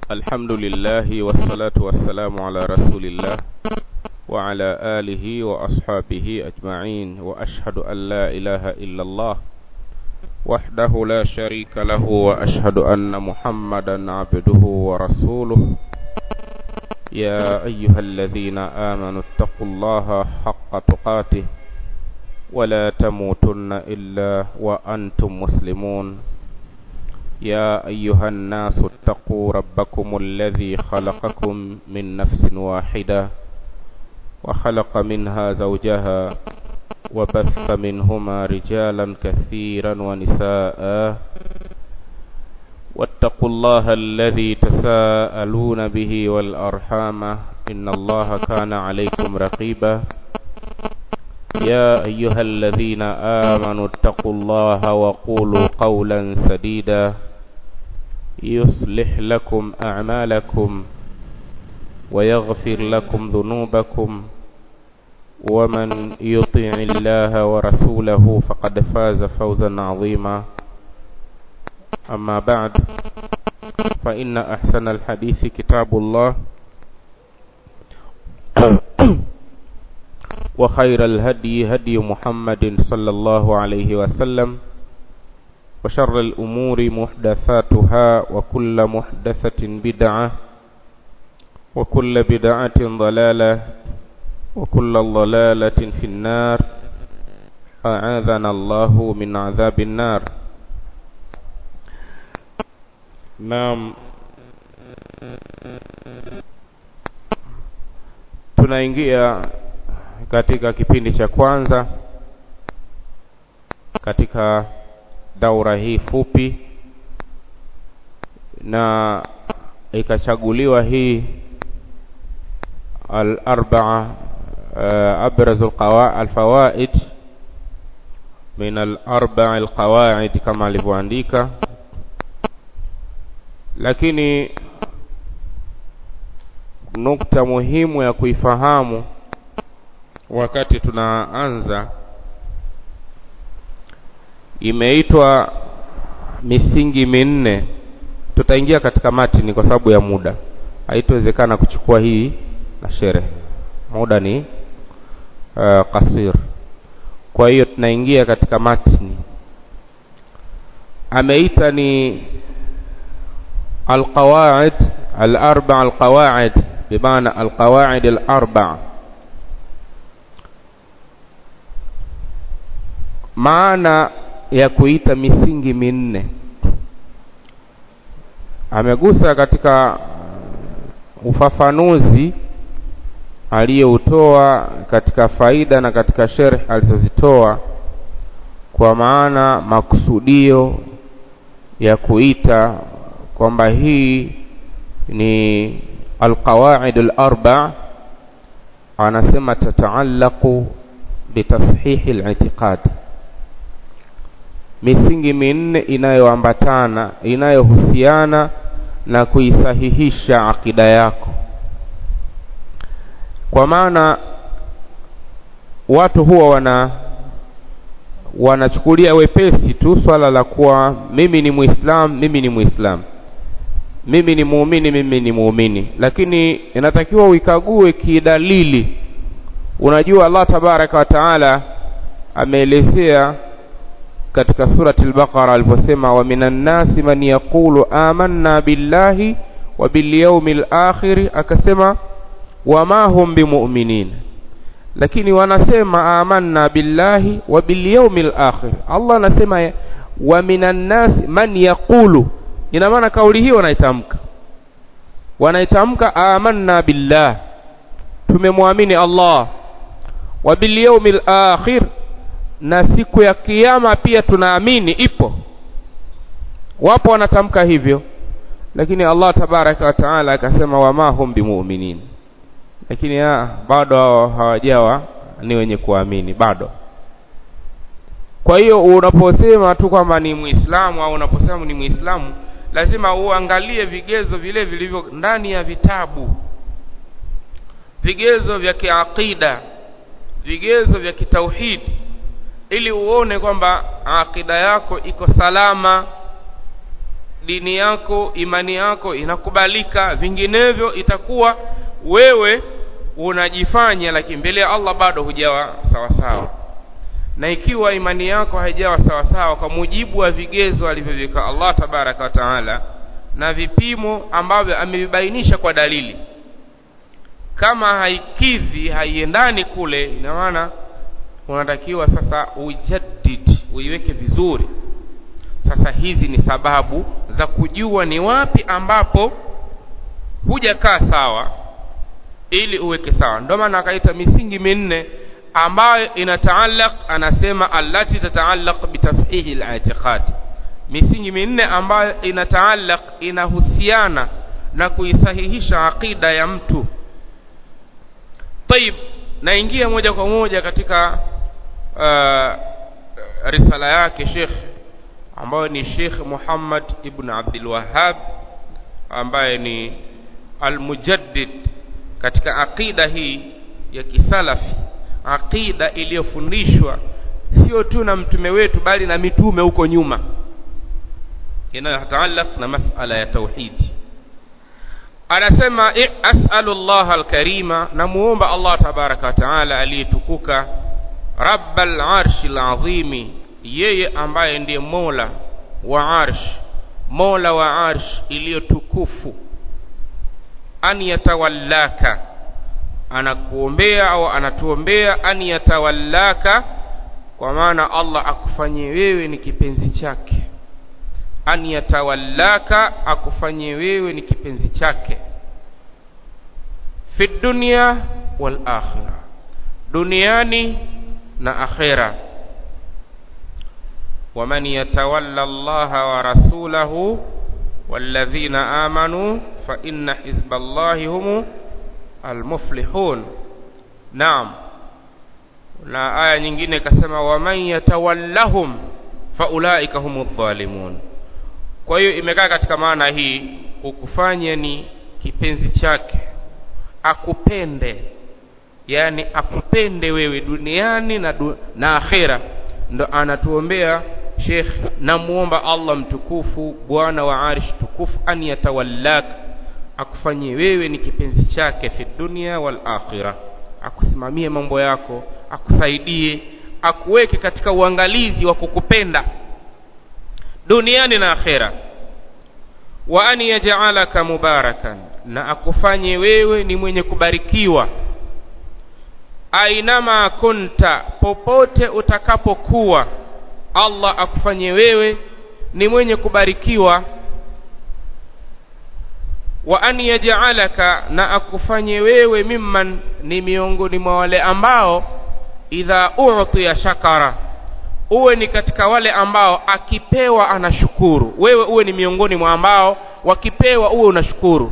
الحمد لله والصلاة والسلام على رسول الله وعلى آله وأصحابه أجمعين وأشهد أن لا إله إلا الله وحده لا شريك له وأشهد أن محمدا عبده ورسوله يا أيها الذين آمنوا اتقوا الله حق تقاته ولا تموتن إلا وأنتم مسلمون يا أيها الناس اتقوا ربكم الذي خلقكم من نفس واحدة وخلق منها زوجها وبث منهما رجالا كثيرا ونساء واتقوا الله الذي تساءلون به والأرحام إن الله كان عليكم رقيبا يا أيها الذين آمنوا اتقوا الله وقولوا قولا سديدا يصلح لكم أعمالكم ويغفر لكم ذنوبكم ومن يطع الله ورسوله فقد فاز فوزا عظيما أما بعد فإن أحسن الحديث كتاب الله وخير الهدي هدي محمد صلى الله عليه وسلم وشر الأمور محدثاتها وكل محدثة بدعة وكل بدعة ضلالة وكل ضلالة في النار أعاذنا الله من عذاب النار نعم tunaingia katika kipindi cha kwanza katika daura hii fupi na ikachaguliwa hii al-arba'a أبرز الفوائد من الأربع القواعد كما alivyoandika lakini nukta muhimu ya kuifahamu wakati tunaanza imeitwa misingi minne tutaingia katika matini kwa sababu ya muda haitowezekana kuchukua hii na sherehe muda ni uh, kasir kwa hiyo tunaingia katika matni ameita ni alqawaid alarba alqawaid bimaana alqawaid alarba maana ya kuita misingi minne amegusa katika ufafanuzi aliyoutoa katika faida na katika sherh alizozitoa kwa maana makusudio ya kuita kwamba hii ni alqawaid alarba anasema tataallaqu bitashihi al-i'tiqad misingi minne inayoambatana inayohusiana na kuisahihisha akida yako kwa maana watu huwa wana wanachukulia wepesi tu swala la kuwa mimi ni muislam mimi ni muislam mimi ni muumini mimi ni muumini lakini inatakiwa uikague kidalili unajua Allah tabaraka wa taala ameelezea katika surati al-Baqara aliposema wa minan nasi man yaqulu amanna billahi wa bil yawmil akhir akasema wama hum bimu'minin lakini wanasema amanna billahi wa bil yawmil akhir Allah anasema wa minan nas man yaqulu ina maana kauli hiyo wanaitamka wanaitamka amanna billah tumemwamini Allah wa bil yawmil akhir na siku ya kiyama pia tunaamini ipo wapo wanatamka hivyo lakini Allah tabaraka wa taala akasema wama hum bimu'minin lakini ya, bado hao hawajawa ni wenye kuamini bado kwa hiyo unaposema tu kwamba ni muislamu au unaposema ni muislamu lazima uangalie vigezo vile vilivyo ndani ya vitabu vigezo vya kiaqida vigezo vya kitauhidi ili uone kwamba akida yako iko salama dini yako imani yako inakubalika vinginevyo itakuwa wewe unajifanya lakini mbele ya Allah bado hujawa sawa sawa na ikiwa imani yako haijawa sawa sawa kwa mujibu wa vigezo alivyoviweka Allah tabaraka wa taala na vipimo ambavyo amevibainisha kwa dalili kama haikidhi haiendani kule ina maana unatakiwa sasa ujaddid uiweke vizuri sasa hizi ni sababu za kujua ni wapi ambapo hujakaa sawa ili uweke sawa ndio maana akaita misingi minne ambayo inataallaq anasema allati tataallaq bitashihi al-i'tiqad misingi minne ambayo inataallaq inahusiana na kuisahihisha aqida ya mtu طيب naingia moja kwa moja katika uh, risala yake Sheikh ambayo ni Sheikh Muhammad ibn Abdul Wahhab ambaye ni al-mujaddid katika aqida hii ya kisalafi aqida iliyofundishwa sio tu na mtume wetu bali na mitume huko nyuma inayotaallaq na masala ya tauhidi anasema as'alu Allah al-karima namuomba Allah tabaraka wa taala aliyetukuka rabbal arshil azimi yeye ambaye ndiye mola wa arsh mola wa arsh iliyotukufu an yatawallaka anakuombea au anatuombea an yatawallaka kwa maana Allah akufanyie wewe ni kipenzi chake an yatawallaka akufanyie wewe ni kipenzi chake fi dunya wal akhirah duniani na akhira ومن يتولى الله ورسوله والذين آمنوا فإن حزب الله هم المفلحون نعم na aya nyingine ikasema waman yatawallahum faulaika humu dhalimun kwa hiyo imekaa katika maana hii kukufanya ni kipenzi chake akupende yani akupende wewe duniani na, du, na akhera ndo anatuombea Sheikh namuomba Allah mtukufu bwana wa arish tukufu an yatawallak akufanyie wewe ni kipenzi chake fi dunia wal akhirah akusimamie mambo yako akusaidie akuweke katika uangalizi wa kukupenda duniani na akhera wa an yaj'alaka mubarakan na akufanye wewe ni mwenye kubarikiwa ainama kunta popote utakapokuwa Allah akufanye wewe ni mwenye kubarikiwa wa an yaj'alaka na akufanye wewe mimman ni miongoni mwa wale ambao idha u'tiya shakara uwe ni katika wale ambao akipewa anashukuru wewe uwe ni miongoni mwa ambao wakipewa uwe unashukuru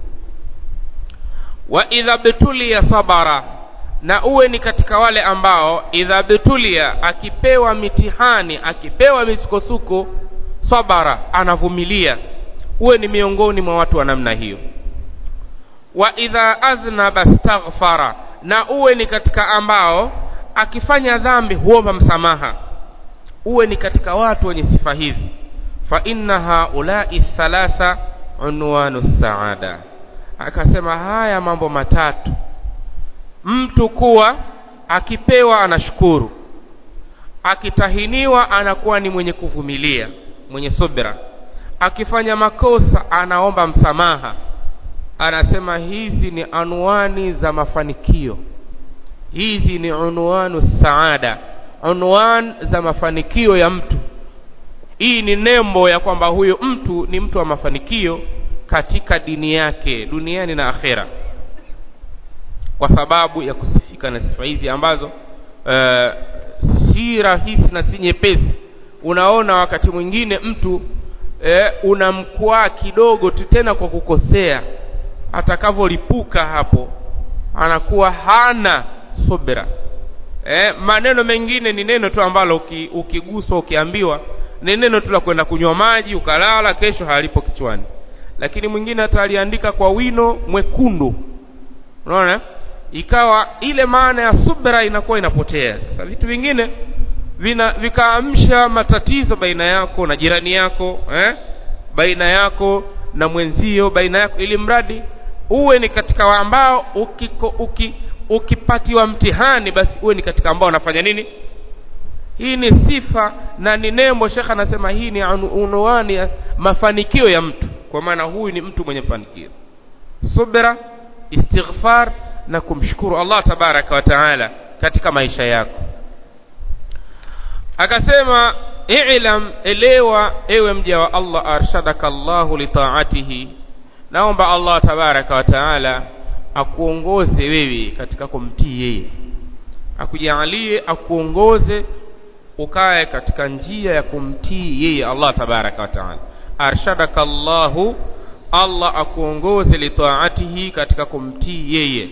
wa idha betulia sabara na uwe ni katika wale ambao idha betulia akipewa mitihani akipewa misukosuko sabara anavumilia uwe ni miongoni mwa watu wa namna hiyo wa idha aznaba staghfara na uwe ni katika ambao akifanya dhambi huomba msamaha uwe ni katika watu wenye sifa hizi fa inna haulai thalatha unwanu saada akasema haya mambo matatu mtu kuwa akipewa anashukuru akitahiniwa anakuwa ni mwenye kuvumilia mwenye subira akifanya makosa anaomba msamaha anasema hizi ni anwani za mafanikio hizi ni unwanu saada unwan za mafanikio ya mtu hii ni nembo ya kwamba huyo mtu ni mtu wa mafanikio katika dini yake duniani na akhera kwa sababu ya kusifika na sifa hizi ambazo uh, si rahisi na si nyepesi unaona wakati mwingine mtu eh, unamkwaa kidogo tu tena kwa kukosea atakavyolipuka hapo anakuwa hana subira eh, maneno mengine ni neno tu ambalo uki, ukiguswa ukiambiwa ni neno tu la kwenda kunywa maji ukalala kesho halipo kichwani lakini mwingine hata aliandika kwa wino mwekundu unaona ikawa ile maana ya subra inakuwa inapotea sasa vitu vingine vina vikaamsha matatizo baina yako na jirani yako eh? baina yako na mwenzio baina yako ili mradi uwe ni katika ambao ukiko, uki, ukipatiwa mtihani basi uwe ni katika ambao wanafanya nini hii ni sifa na ni nembo shekha anasema hii ni unwani ya mafanikio ya mtu kwa maana huyu ni mtu mwenye mafanikio subra istighfar na kumshukuru Allah tabaraka wa taala katika maisha yako akasema i'lam elewa ewe mja wa Allah arshadaka Allahu li ta'atihi naomba Allah tabaraka wa taala akuongoze wewe katika kumtii yeye akujalie akuongoze ukae katika njia ya kumtii yeye Allah tabaraka wa taala arshadaka Allahu Allah akuongoze li ta'atihi katika kumtii yeye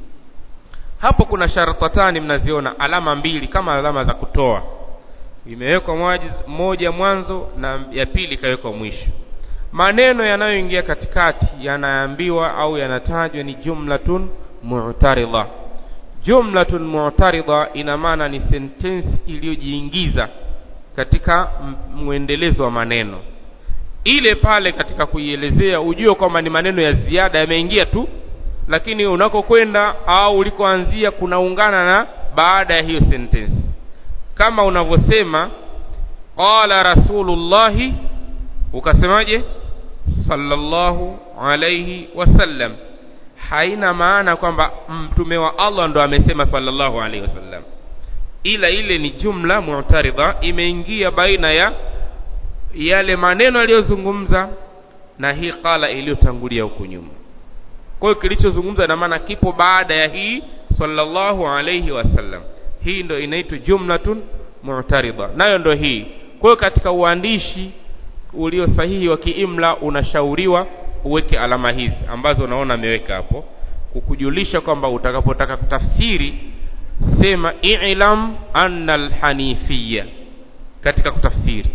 hapo kuna shartatani mnaziona alama mbili kama alama za kutoa imewekwa moja mwanzo na ya pili ikawekwa mwisho maneno yanayoingia katikati yanaambiwa au yanatajwa ni jumlatun mu'taridha jumlatun mu'taridha ina maana ni sentence iliyojiingiza katika mwendelezo wa maneno ile pale katika kuielezea ujue kwamba ni maneno ya ziada yameingia tu lakini unakokwenda au ulikoanzia kunaungana na baada ya hiyo sentence kama unavyosema qala rasulullahi ukasemaje sallallahu alayhi wasallam haina maana kwamba mtume wa Allah ndo amesema sallallahu alayhi wasallam ila ile ni jumla mu'taridha imeingia baina ya yale maneno aliyozungumza na hii qala iliyotangulia huku nyuma kwa hiyo kilichozungumza na maana kipo baada ya hii sallallahu alayhi wasallam hii ndo inaitwa jumlatun mu'taridha nayo ndo hii kwa hiyo katika uandishi ulio sahihi wa kiimla unashauriwa uweke alama hizi ambazo unaona ameweka hapo kukujulisha kwamba utakapotaka kutafsiri sema i'lam anna alhanifiyya katika kutafsiri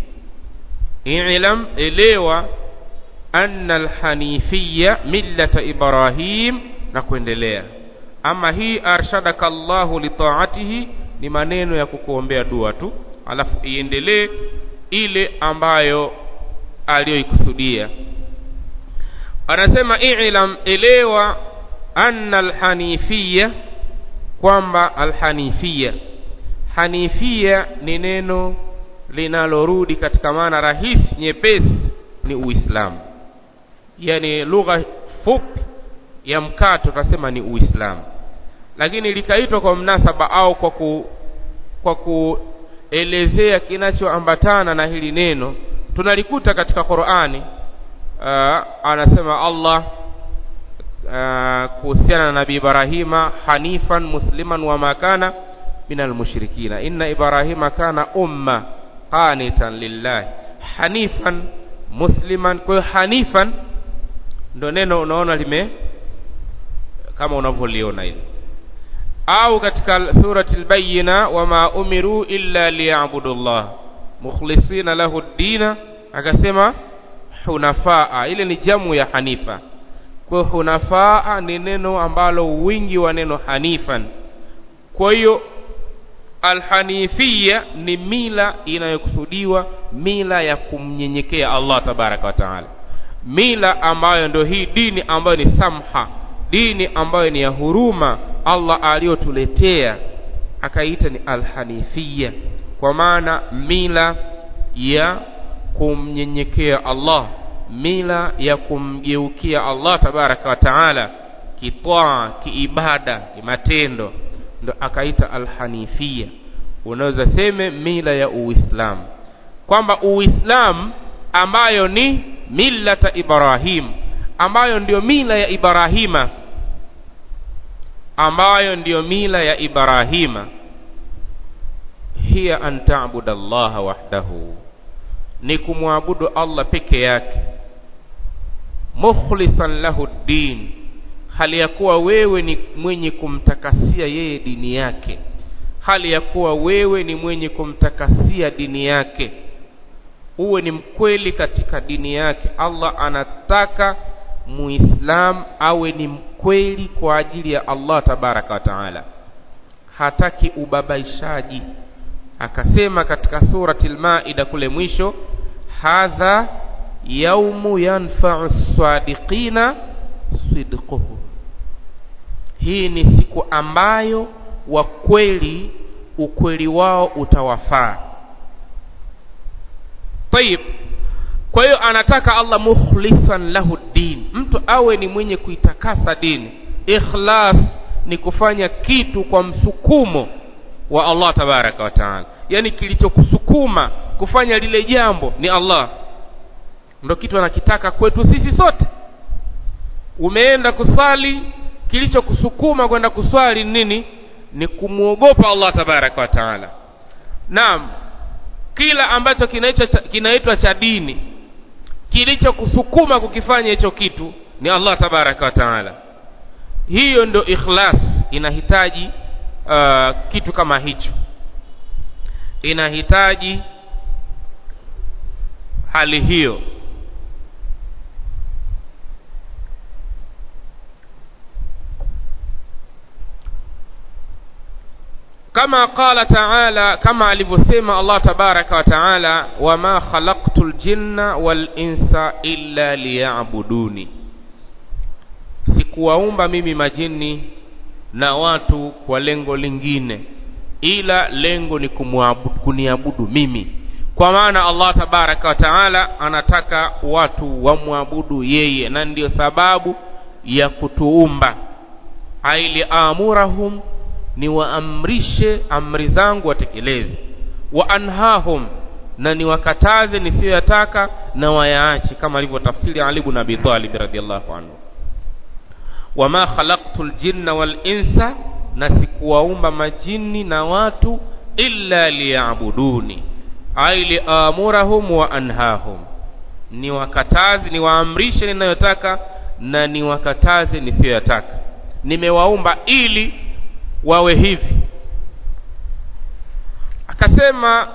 i'lam elewa anna alhanifiyya millata ibrahim na kuendelea ama hii arshadaka Allahu li ta'atihi ni maneno ya kukuombea dua tu alafu iendelee ile ambayo aliyoikusudia anasema i'lam elewa anna alhanifiyya kwamba alhanifiyya hanifia ni neno linalorudi katika maana rahisi nyepesi ni uislamu yani lugha fupi ya mkato tunasema ni uislamu lakini likaitwa kwa mnasaba au kwa ku, kwa kuelezea kinachoambatana na hili neno tunalikuta katika Qur'ani uh, anasema Allah uh, kuhusiana na Nabii Ibrahima hanifan musliman wa makana minal mushrikina inna Ibrahima kana umma qanitan lillahi hanifan musliman kwa hiyo hanifan ndo neno unaona lime kama unavyoliona hili au katika surati al-bayyina wama umiru illa liya'budullah mukhlisina lahu ad-dina akasema hunafaa ile ni jamu ya hanifa kwa hunafaa ni neno ambalo wingi wa neno hanifan kwa hiyo alhanifia ni mila inayokusudiwa mila ya kumnyenyekea Allah tabaraka wa taala mila ambayo ndio hii dini ambayo ni samha dini ambayo ni ya huruma Allah aliyotuletea akaita ni alhanifia kwa maana mila ya kumnyenyekea Allah mila ya kumgeukia Allah tabaraka wa taala kitwaa kiibada kimatendo ndo akaita alhanifia unaweza seme mila ya uislamu kwamba uislamu ambayo ni millata ibrahim ambayo ndiyo mila ya ibrahima ambayo ndiyo mila ya ibrahima hiya an ta'budu allaha wahdahu ni kumwabudu allah peke yake mukhlisan lahu din hali ya kuwa wewe ni mwenye kumtakasia yeye dini yake hali ya kuwa wewe ni mwenye kumtakasia dini yake uwe ni mkweli katika dini yake Allah anataka muislam awe ni mkweli kwa ajili ya Allah tabaraka wa taala hataki ubabaishaji akasema katika surati al-maida kule mwisho hadha yaumu yanfa'u sadiqina sidquhu hii ni siku ambayo wa kweli ukweli wao utawafaa tayib kwa hiyo anataka Allah mukhlisan lahu din mtu awe ni mwenye kuitakasa dini ikhlas ni kufanya kitu kwa msukumo wa Allah tabaraka wa taala yani kilichokusukuma kufanya lile jambo ni Allah ndo kitu anakitaka kwetu sisi sote umeenda kusali kilichokusukuma kwenda kuswali nini ni kumwogopa Allah tabaraka wa taala naam kila ambacho kinaitwa kinaitwa cha dini kilichokusukuma kukifanya hicho kitu ni Allah tabaraka wa taala hiyo ndio ikhlas inahitaji uh, kitu kama hicho inahitaji hali hiyo kama qala taala kama alivyosema Allah tabaraka wa taala wama khalaqtul jinna wal insa illa liya'buduni sikuwaumba mimi majini na watu kwa lengo lingine ila lengo ni kumwabudu kuniabudu mimi kwa maana Allah tabaraka wa taala anataka watu wamwabudu yeye na ndiyo sababu ya kutuumba aili amurahum ni waamrishe amri zangu watekeleze wa anhahum na niwakataze nisiyoyataka na wayaache kama alivyotafsiri Ali ibn Abi Talib radhiallahu anhu wama khalaqtul jinna wal insa na sikuwaumba majini na watu illa liya'buduni ay liamurahum wa anhahum ni wakatazi ni waamrishe ninayotaka na ni wakataze nisiyoyataka nimewaumba ili wawe hivi akasema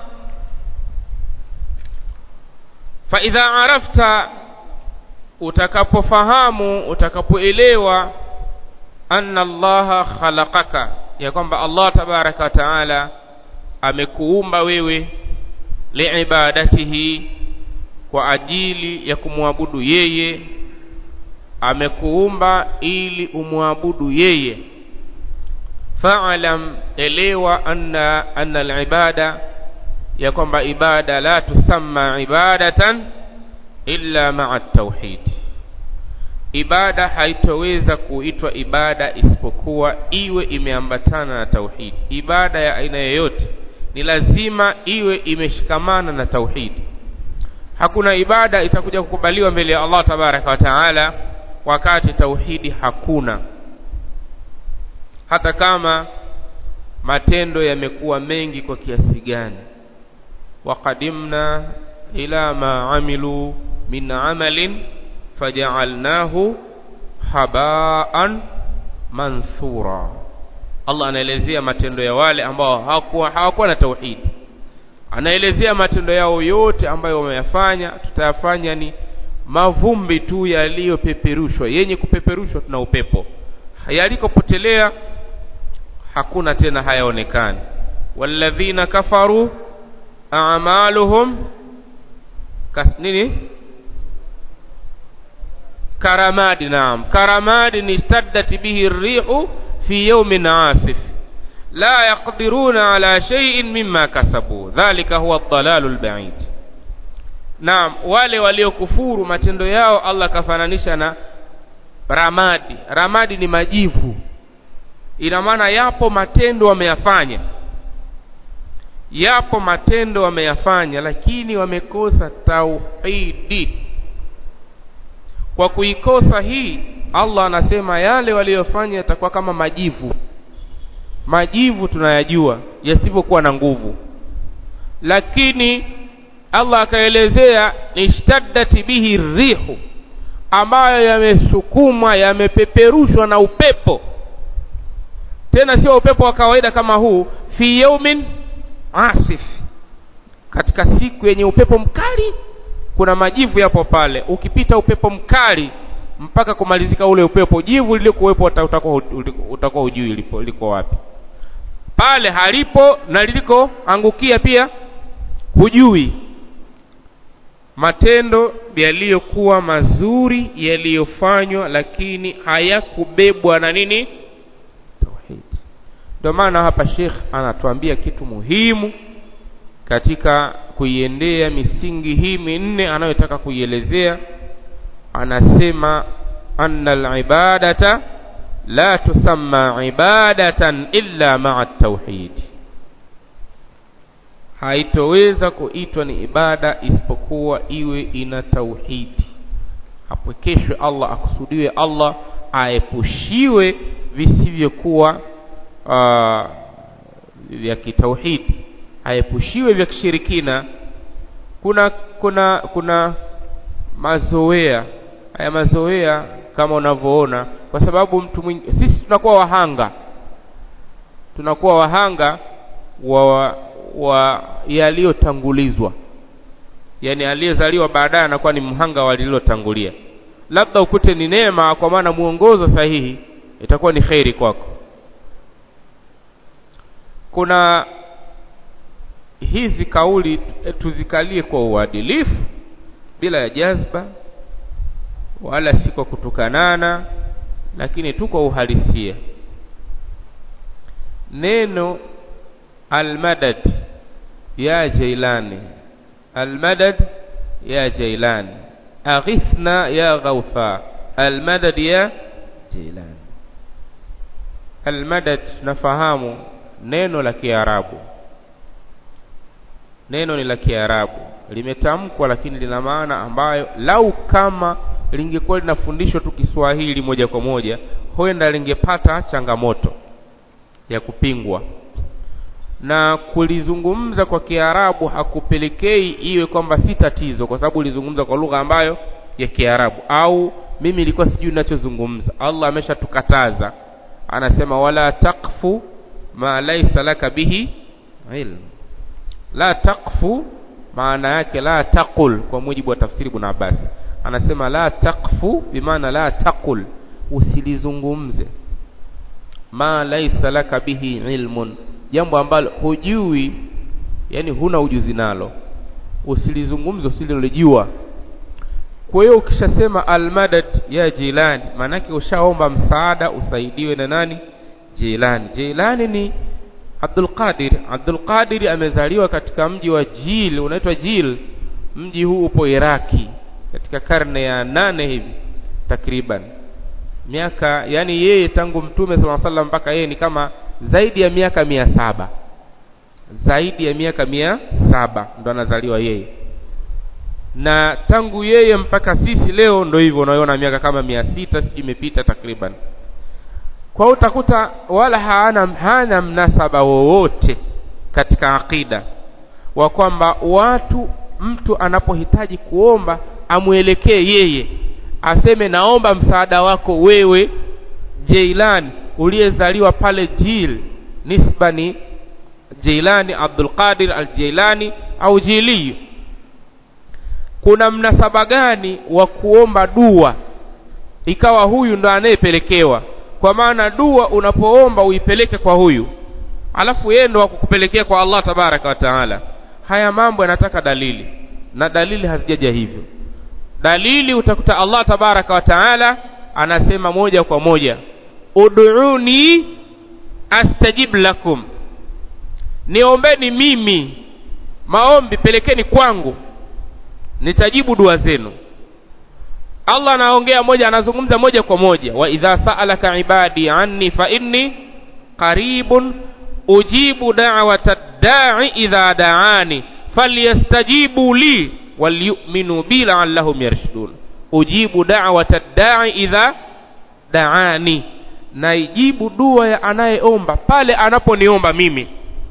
fa idha arafta utakapofahamu utakapoelewa anna allaha khalaqaka ya kwamba allah tabaraka wa taala amekuumba wewe liibadatihi kwa ajili ya kumwabudu yeye amekuumba ili umwabudu yeye fa'lam elewa anna anna al-ibada ya kwamba ibada la tusamma ibadatan illa ma'a at-tauhid ibada haitoweza kuitwa ibada isipokuwa iwe imeambatana na tauhid ibada ya aina yoyote ni lazima iwe imeshikamana na tauhid hakuna ibada itakuja kukubaliwa mbele ya Allah tabaraka wa taala wakati tauhidi hakuna hata kama matendo yamekuwa mengi kwa kiasi gani waqadimna ila ma amilu min amalin faja'alnahu habaan manthura Allah anaelezea matendo ya wale ambao hawakuwa hawakuwa na tauhidi anaelezea matendo yao yote ambayo wameyafanya tutayafanya ni mavumbi tu yaliyopeperushwa yenye kupeperushwa tuna upepo yalikopotelea hakuna tena hayaonekani walladhina kafaru a'maluhum kas, nini karamadi naam karamadi nishtaddat bihi rihu fi yawmin asif la yaqdiruna ala shay'in mimma kasabu dhalika huwa ad-dalalu al-ba'id naam wale waliokufuru matendo yao Allah kafananisha na ramadi ramadi ni majivu ina maana yapo matendo wameyafanya yapo matendo wameyafanya lakini wamekosa tauhidi kwa kuikosa hii Allah anasema yale waliyofanya yatakuwa kama majivu majivu tunayajua yasivyokuwa na nguvu lakini Allah akaelezea nishtaddat bihi rihu ambayo yamesukumwa yamepeperushwa na upepo tena sio upepo wa kawaida kama huu fi yaumin asif katika siku yenye upepo mkali kuna majivu yapo pale ukipita upepo mkali mpaka kumalizika ule upepo jivu lilikuwepo utakuwa utakuwa ujui liko, liko wapi pale halipo na lilikoangukia pia hujui matendo yaliyokuwa mazuri yaliyofanywa lakini hayakubebwa na nini tauhid ndio maana hapa Sheikh anatuambia kitu muhimu katika kuiendea misingi hii minne anayotaka kuielezea anasema anna al-ibadata la tusamma ibadatan illa ma'a at-tauhid haitoweza kuitwa ni ibada isipokuwa iwe ina tauhidi apwekeshwe Allah akusudiwe Allah aepushiwe visivyokuwa uh, vya kitauhidi aepushiwe vya kishirikina kuna kuna kuna mazoea haya mazoea kama unavyoona kwa sababu mtu mwingi, sisi tunakuwa wahanga tunakuwa wahanga wa wa yaliyotangulizwa yani aliyezaliwa baadaye anakuwa ni mhanga wa lililotangulia labda ukute ni neema kwa maana muongozo sahihi itakuwa ni kheri kwako kuna hizi kauli tuzikalie kwa uadilifu bila ya jazba wala si kwa kutukanana lakini tu kwa uhalisia neno almadad ya jailani almadad ya jailani aghithna ya ghawtha almadad ya jailani almadad nafahamu neno la kiarabu neno ni la kiarabu limetamkwa lakini lina maana ambayo lau kama lingekuwa linafundishwa tu Kiswahili moja kwa moja huenda lingepata changamoto ya kupingwa na kulizungumza kwa Kiarabu hakupelekei iwe kwamba si tatizo kwa sababu ulizungumza kwa lugha ambayo ya Kiarabu au mimi nilikuwa sijui ninachozungumza Allah ameshatukataza anasema wala taqfu ma laysa laka bihi ilm la taqfu maana yake la taqul kwa mujibu wa tafsiri Ibn Abbas anasema la taqfu bimaana la taqul usilizungumze ma laysa laka bihi ilmun jambo ambalo hujui yani huna ujuzi nalo usilizungumze usilolijua kwa hiyo ukishasema almadad ya jilani maanake ushaomba msaada usaidiwe na nani jilani jilani ni Abdul Qadir Abdul Qadir amezaliwa katika mji wa Jil unaitwa Jil mji huu upo Iraki katika karne ya nane hivi takriban miaka yani yeye tangu mtume sallallahu alaihi mpaka yeye ni kama zaidi ya miaka mia saba zaidi ya miaka mia saba ndo anazaliwa yeye na tangu yeye mpaka sisi leo ndo hivyo unaona miaka kama mia sita sijui imepita takriban kwa hiyo utakuta wala hana, hana mnasaba wowote katika akida wa kwamba watu mtu anapohitaji kuomba amwelekee yeye aseme naomba msaada wako wewe Jeilan uliyezaliwa pale Jil nisba ni Jailani Abdul Qadir al-Jailani au Jili kuna mnasaba gani wa kuomba dua ikawa huyu ndo anayepelekewa kwa maana dua unapoomba uipeleke kwa huyu alafu yeye ndo akukupelekea kwa Allah tabaraka wa taala haya mambo yanataka dalili na dalili hazijaja hivyo dalili utakuta Allah tabaraka wa taala anasema moja kwa moja ud'uni astajib lakum niombeni mimi maombi pelekeni kwangu nitajibu dua zenu Allah anaongea moja anazungumza moja kwa moja wa idha sa'alaka ibadi anni fa inni qaribun ujibu da'wata da'i idha da'ani falyastajibu li walyu'minu bi la'allahum yarshudun ujibu da'wata da'i idha da'ani naijibu dua ya anayeomba pale anaponiomba mimi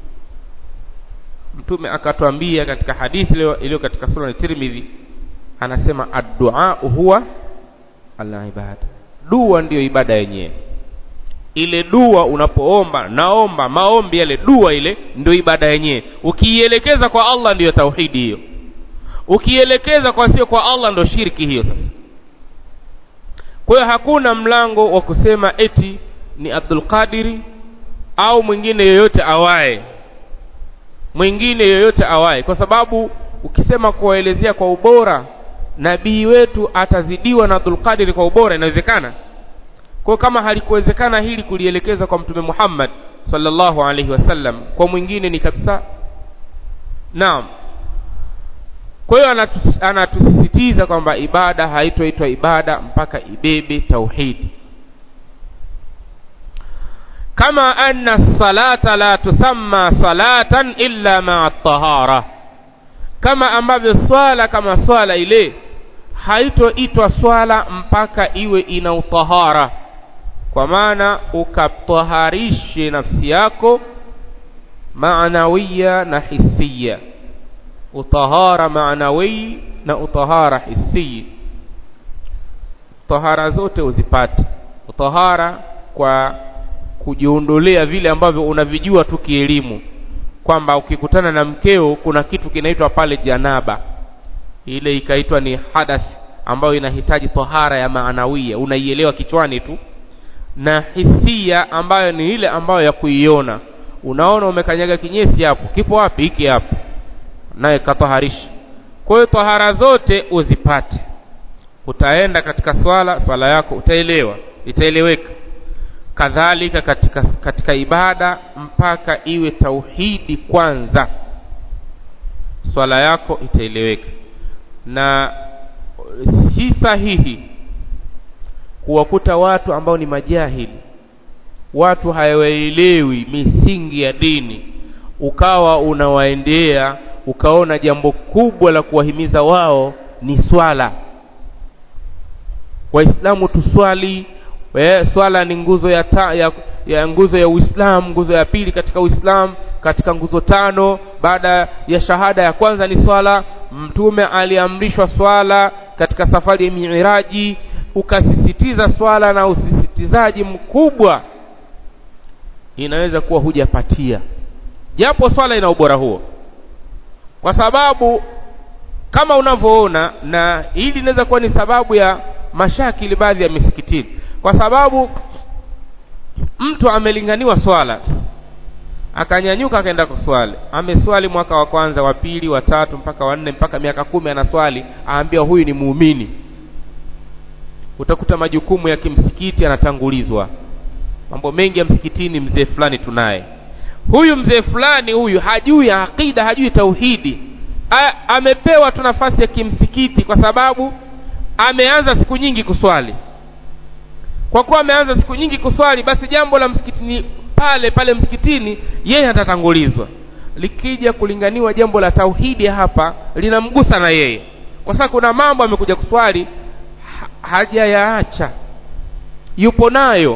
mtume akatwambia katika hadithi iliyo katika sunan Tirmidhi anasema ad-du'a huwa al-ibada dua ndiyo ibada yenyewe ile dua unapoomba naomba maombi yale dua ile ndio ibada yenyewe ukiielekeza kwa Allah ndiyo tauhidi hiyo ukielekeza kwa sio kwa Allah ndio shirki hiyo sasa kwa hiyo hakuna mlango wa kusema eti ni Abdul Qadiri au mwingine yoyote awaye mwingine yoyote awaye kwa sababu ukisema kuwaelezea kwa ubora nabii wetu atazidiwa na Dhulqadiri kwa ubora inawezekana kwa kama halikuwezekana hili kulielekeza kwa mtume Muhammad sallallahu alaihi wasallam kwa mwingine ni kabisa naam kwa hiyo anatus, anatusisitiza kwamba ibada haitoitwa ibada mpaka ibebe tauhidi kama anna salata la tusamma salatan illa ma'a tahara kama ambavyo swala kama swala ile haitoitwa swala mpaka iwe ina utahara kwa maana ukataharishe nafsi yako maanawiya na hisia utahara maanawi na utahara hisi tahara zote uzipate utahara kwa kujiondolea vile ambavyo unavijua tu kielimu kwamba ukikutana na mkeo kuna kitu kinaitwa pale janaba ile ikaitwa ni hadath ambayo inahitaji tahara ya maanawia unaielewa kichwani tu na hisia ambayo ni ile ambayo ya kuiona unaona umekanyaga kinyesi hapo kipo wapi hiki hapo naye kataharisha kwa hiyo tahara zote uzipate utaenda katika swala swala yako utaelewa itaeleweka kadhalika katika katika ibada mpaka iwe tauhidi kwanza swala yako itaeleweka na si sahihi kuwakuta watu ambao ni majahili watu hawaelewi misingi ya dini ukawa unawaendea ukaona jambo kubwa la kuwahimiza wao ni swala waislamu tuswali we, swala ni nguzo ya, ta, ya, ya nguzo ya uislamu nguzo ya pili katika uislamu katika nguzo tano baada ya shahada ya kwanza ni swala mtume aliamrishwa swala katika safari ya miraji ukasisitiza swala na usisitizaji mkubwa inaweza kuwa hujapatia japo swala ina ubora huo kwa sababu kama unavyoona na hili inaweza kuwa ni sababu ya mashakili baadhi ya misikitini kwa sababu mtu amelinganiwa swala akanyanyuka akaenda kuswali ameswali mwaka wa kwanza wa pili wa tatu mpaka wa nne mpaka miaka kumi anaswali aambiwa huyu ni muumini utakuta majukumu ya kimsikiti yanatangulizwa mambo mengi ya msikitini mzee fulani tunaye huyu mzee fulani huyu hajui aqida hajui tauhidi A, amepewa tu nafasi ya kimsikiti kwa sababu ameanza siku nyingi kuswali kwa kuwa ameanza siku nyingi kuswali basi jambo la msikitini pale pale msikitini yeye atatangulizwa likija kulinganiwa jambo la tauhidi hapa linamgusa na yeye kwa sababu kuna mambo amekuja kuswali ha, hajayaacha yupo nayo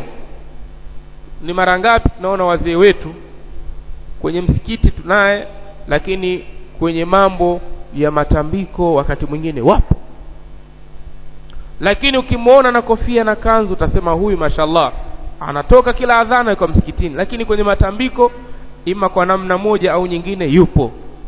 ni mara ngapi tunaona wazee wetu kwenye msikiti tunaye lakini kwenye mambo ya matambiko wakati mwingine wapo lakini ukimwona na kofia na kanzu utasema huyu mashallah anatoka kila adhana yuko msikitini lakini kwenye matambiko ima kwa namna moja au nyingine yupo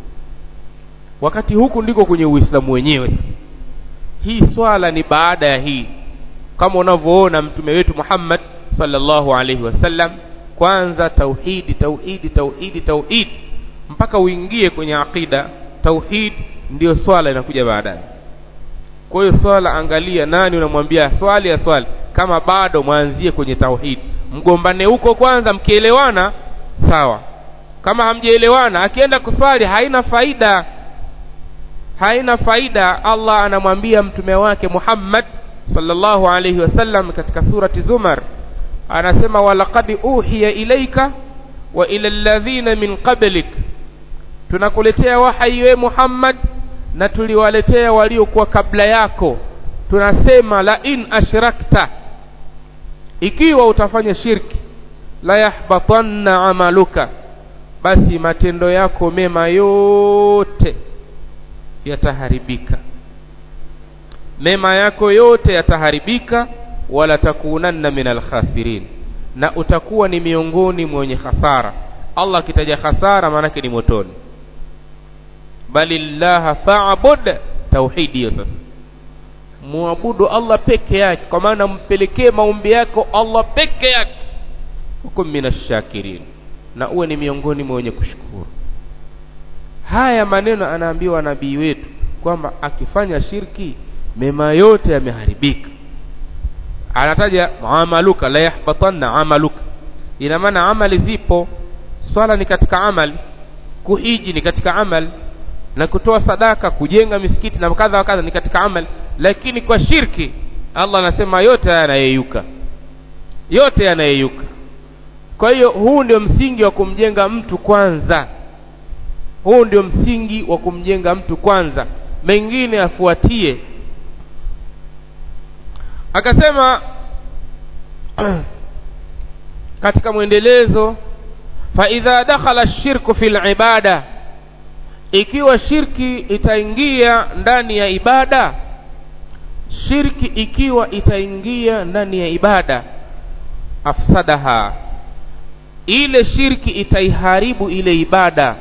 wakati huku ndiko kwenye uislamu wenyewe hii swala ni baada ya hii kama unavyoona mtume wetu Muhammad sallallahu alaihi wasallam kwanza tauhidi tauhidi tauhidi tauhidi mpaka uingie kwenye aqida tauhid ndiyo swala inakuja baadaye kwa hiyo swala angalia nani unamwambia swali ya swali kama bado mwanzie kwenye tauhid mgombane huko kwanza mkielewana sawa kama hamjaelewana akienda kuswali haina faida haina faida Allah anamwambia mtume wake Muhammad sallallahu alayhi wasallam katika surati Zumar anasema walaqad uhiya ilaika wa ila alladhina min qablik tunakuletea wahyi we Muhammad na tuliwaletea waliokuwa kabla yako tunasema la in ashrakta ikiwa utafanya shirki la yahbatanna amaluka basi matendo yako mema yote yataharibika mema yako yote yataharibika wala takunanna min alkhasirin na utakuwa ni miongoni mwenye hasara Allah akitaja hasara maanake ni motoni bali llaha fa'bud tauhidi hiyo sasa muabudu Allah peke yake kwa maana mpelekee maombi yako Allah peke yake hukum minashakirin na uwe ni miongoni mwa wenye kushukuru haya maneno anaambiwa nabii wetu kwamba akifanya shirki mema yote yameharibika anataja amaluka la yahbatanna amaluka ina maana amali zipo swala ni katika amali kuhiji ni katika amali na kutoa sadaka kujenga misikiti na kadha wa kadha ni katika amali lakini kwa shirki Allah anasema yote yanayeyuka yote yanayeyuka kwa hiyo huu ndio msingi wa kumjenga mtu kwanza huu ndio msingi wa kumjenga mtu kwanza mengine afuatie akasema katika mwendelezo fa idha dakhala shirku fil ibada ikiwa shirki itaingia ndani ya ibada shirki ikiwa itaingia ndani ya ibada afsadaha ile shirki itaiharibu ile ibada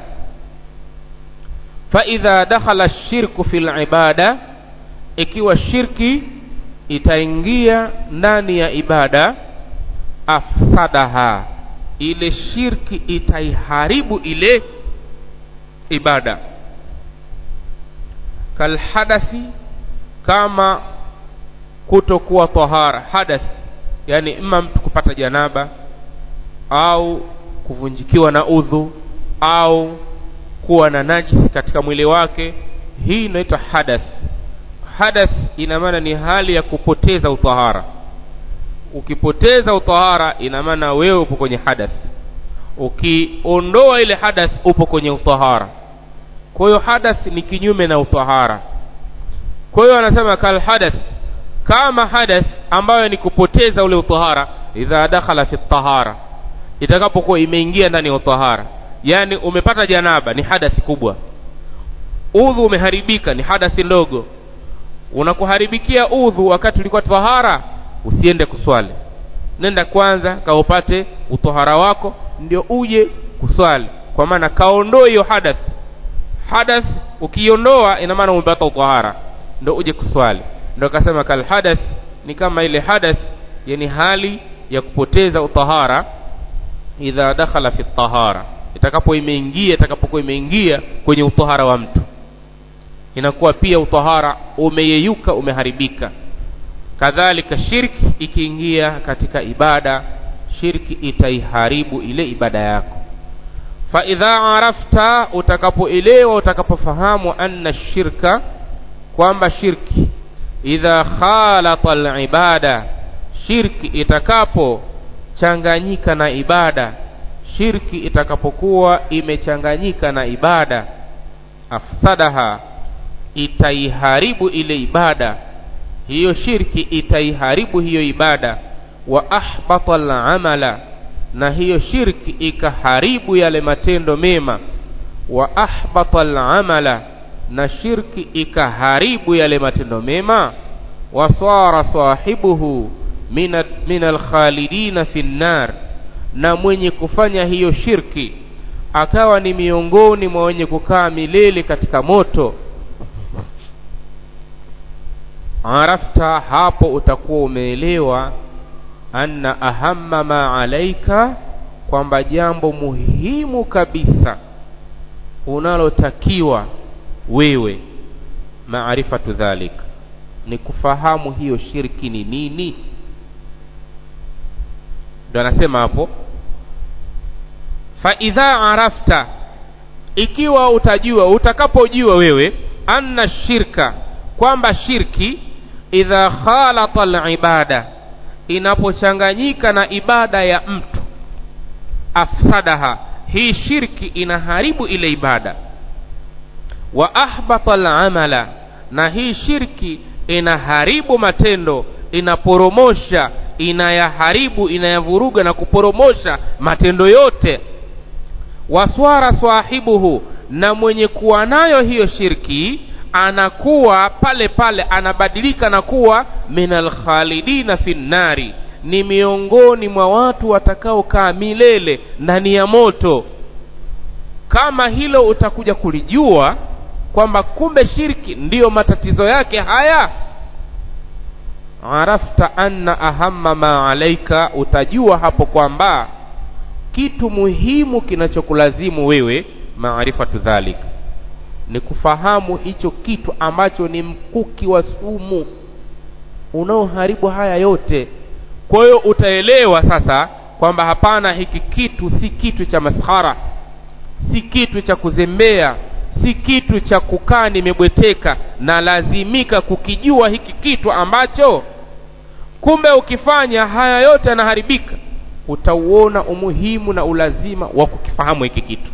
fa idha dakhala shirku fil ibada ikiwa shirki itaingia ndani ya ibada afsadaha ile shirki itaiharibu ile ibada kalhadathi kama kutokuwa tahara hadath yani ima mtu kupata janaba au kuvunjikiwa na udhu au kuwa na najisi katika mwili wake hii inaitwa hadath hadath ina maana ni hali ya kupoteza utahara ukipoteza utahara ina maana wewe upo kwenye hadath ukiondoa ile hadath upo kwenye utahara kwa hiyo hadath ni kinyume na utahara kwa hiyo anasema kal hadath kama hadath ambayo ni kupoteza ule utahara idha dakhala fi tahara itakapokuwa imeingia ndani ya utahara yani umepata janaba ni hadathi kubwa udhu umeharibika ni hadathi ndogo unakuharibikia udhu wakati ulikuwa tahara usiende kuswali nenda kwanza kaupate utohara wako ndio uje kuswali kwa maana kaondoe hiyo hadath hadath ukiondoa ina maana umepata utohara ndio uje kuswali ndio akasema kal hadath ni kama ile hadath yani hali ya kupoteza utahara idha dakhala fi tahara itakapo imeingia itakapokuwa imeingia kwenye utahara wa mtu inakuwa pia utahara umeyeyuka umeharibika kadhalika shirki ikiingia katika ibada shirki itaiharibu ile ibada yako fa idha arafta utakapoelewa utakapofahamu anna shirka kwamba shirki idha khalata alibada shirki itakapo changanyika na ibada shirki itakapokuwa imechanganyika na ibada afsadaha itaiharibu ile ibada hiyo shirki itaiharibu hiyo ibada wa ahbata al-amala na hiyo shirki ikaharibu yale matendo mema wa ahbata al-amala na shirki ikaharibu yale matendo mema wasara sahibuhu min al-khalidina fi nar na mwenye kufanya hiyo shirki akawa ni miongoni mwa wenye kukaa milele katika moto arafta hapo utakuwa umeelewa anna ahamma ma alaika kwamba jambo muhimu kabisa unalotakiwa wewe maarifatu dhalik ni kufahamu hiyo shirki ni nini ndo anasema hapo fa idha arafta ikiwa utajua utakapojua wewe anna shirka kwamba shirki idha khalata al-ibada inapochanganyika na ibada ya mtu afsadaha hii shirki inaharibu ile ibada wa ahbata al-amala na hii shirki inaharibu matendo inaporomosha inayaharibu inayavuruga na kuporomosha matendo yote waswara swahibuhu na mwenye kuwa nayo hiyo shirki anakuwa pale pale anabadilika na kuwa minal khalidina finnari ni miongoni mwa watu watakaokaa milele ndani ya moto kama hilo utakuja kulijua kwamba kumbe shirki ndiyo matatizo yake haya arafta anna ahamma ma alaika utajua hapo kwamba kitu muhimu kinachokulazimu wewe maarifatu dhalik ni kufahamu hicho kitu ambacho ni mkuki wa sumu unaoharibu haya yote kwa hiyo utaelewa sasa kwamba hapana hiki kitu si kitu cha maskhara si kitu cha kuzembea si kitu cha kukaa nimebweteka na lazimika kukijua hiki kitu ambacho kumbe ukifanya haya yote yanaharibika utauona umuhimu na ulazima wa kukifahamu hiki kitu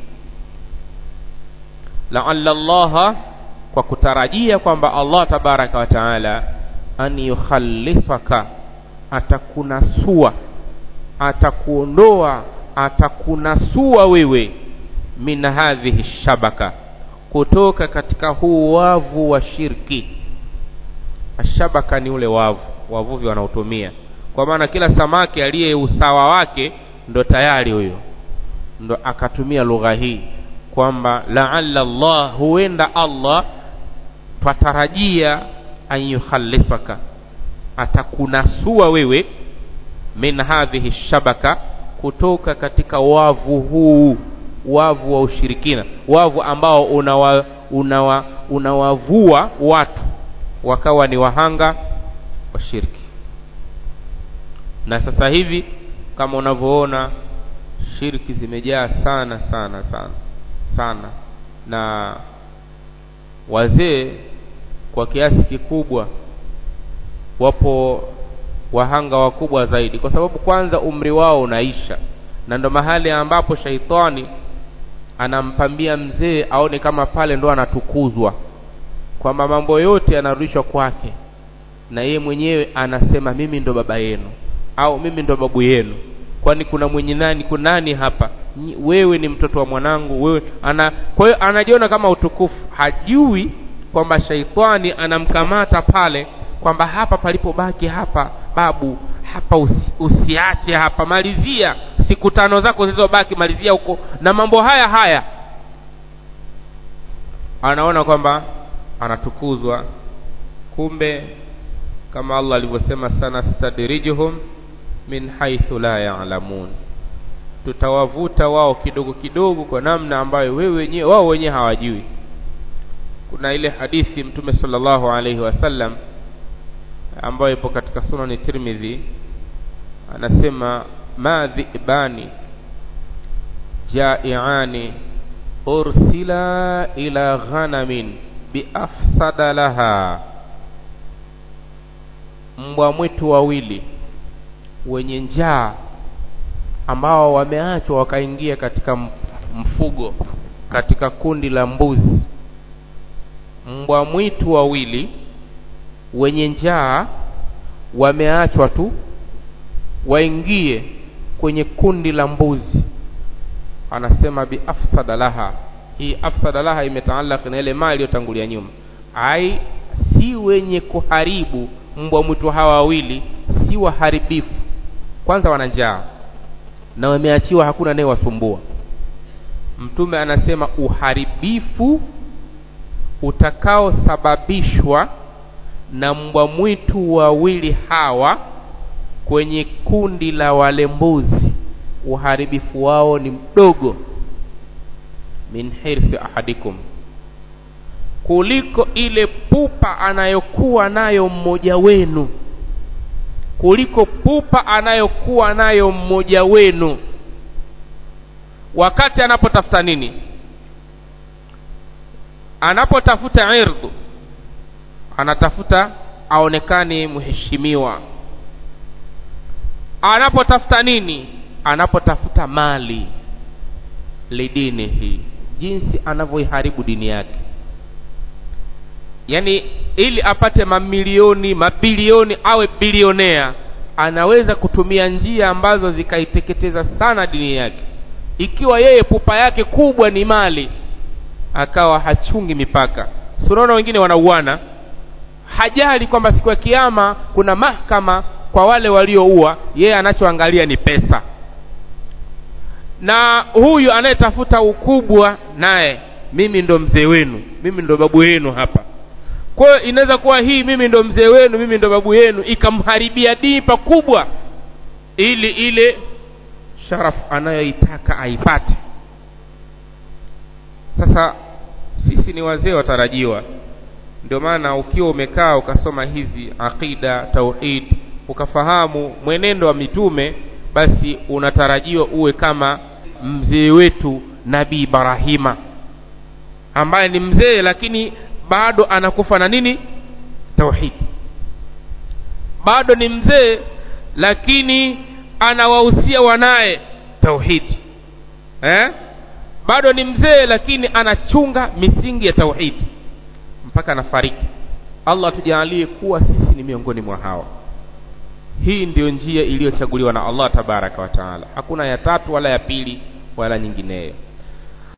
laalla llaha kwa kutarajia kwamba allah tabaraka wa taala an yukhallisaka atakunasua atakuondoa atakunasua wewe min hadhihi shabaka kutoka katika huu wavu wa shirki ashabaka ni ule wavu wavuvi wanaotumia kwa maana kila samaki aliye usawa wake ndo tayari huyo ndo akatumia lugha hii kwamba laalla Allah huenda Allah twatarajia an yukhallisaka atakunasua wewe min hadhihi shabaka kutoka katika wavu huu wavu wa ushirikina wavu ambao unawa, unawa, unawavua watu wakawa ni wahanga wa shirki na sasa hivi kama unavyoona shirki zimejaa sana sana sana sana na wazee kwa kiasi kikubwa wapo wahanga wakubwa zaidi kwa sababu kwanza umri wao unaisha na ndo mahali ambapo shaitani anampambia mzee aone kama pale ndo anatukuzwa kwamba mambo yote yanarudishwa kwake na yeye mwenyewe anasema mimi ndo baba yenu au mimi ndo babu yenu kwani kuna mwenye nani kuna nani hapa wewe ni mtoto wa mwanangu wewe ana kwa hiyo anajiona kama utukufu hajui kwamba shaitani anamkamata pale kwamba hapa palipobaki hapa babu hapa usi, usiache hapa malizia siku tano zako zilizobaki malizia huko na mambo haya haya anaona kwamba anatukuzwa kumbe kama Allah alivyosema sana stadrijuhum min haithu la ya'lamun tutawavuta wao kidogo kidogo kwa namna ambayo wewe wenyewe wao wenyewe hawajui kuna ile hadithi mtume sallallahu alaihi wasallam ambayo ipo katika sunani Tirmidhi anasema ma dhibani jaiani ursila ila ghanamin biafsada laha mbwa mwitu wawili wenye njaa ambao wameachwa wakaingia katika mfugo katika kundi la mbuzi mbwa mwitu wawili wenye njaa wameachwa tu waingie kwenye kundi la mbuzi anasema bi afsada laha hii afsada laha imetaalaka na ile mali iliyotangulia nyuma ai si wenye kuharibu mbwa mwitu hawa wawili si waharibifu kwanza wana njaa na wameachiwa hakuna naye wasumbua mtume anasema uharibifu utakaosababishwa na mbwa mwitu wawili hawa kwenye kundi la wale mbuzi uharibifu wao ni mdogo min hirsi ahadikum kuliko ile pupa anayokuwa nayo mmoja wenu kuliko pupa anayokuwa nayo mmoja wenu wakati anapotafuta nini anapotafuta irdhu anatafuta aonekane mheshimiwa anapotafuta nini anapotafuta mali lidini hii jinsi anavyoiharibu dini yake yaani ili apate mamilioni mabilioni awe bilionea anaweza kutumia njia ambazo zikaiteketeza sana dini yake ikiwa yeye pupa yake kubwa ni mali akawa hachungi mipaka si unaona wengine wanauana hajali kwamba siku ya kiama kuna mahakama kwa wale walioua yeye anachoangalia ni pesa na huyu anayetafuta ukubwa naye mimi ndo mzee wenu mimi ndo babu yenu hapa kwa hiyo inaweza kuwa hii mimi ndo mzee wenu mimi ndo babu yenu ikamharibia dini pakubwa ili ile sharafu anayoitaka aipate sasa sisi sisi ni wazee watarajiwa ndio maana ukiwa umekaa ukasoma hizi aqida tauhid ukafahamu mwenendo wa mitume basi unatarajiwa uwe kama mzee wetu nabii Ibrahima ambaye ni mzee lakini bado anakufa na nini tauhid bado ni mzee lakini anawahusia wanaye tauhidi eh? bado ni mzee lakini anachunga misingi ya tauhidi mpaka anafariki allah tujalie kuwa sisi ni miongoni mwa hawa hii ndiyo njia iliyochaguliwa na allah tabaraka wa taala hakuna ya tatu wala ya pili wala nyingineyo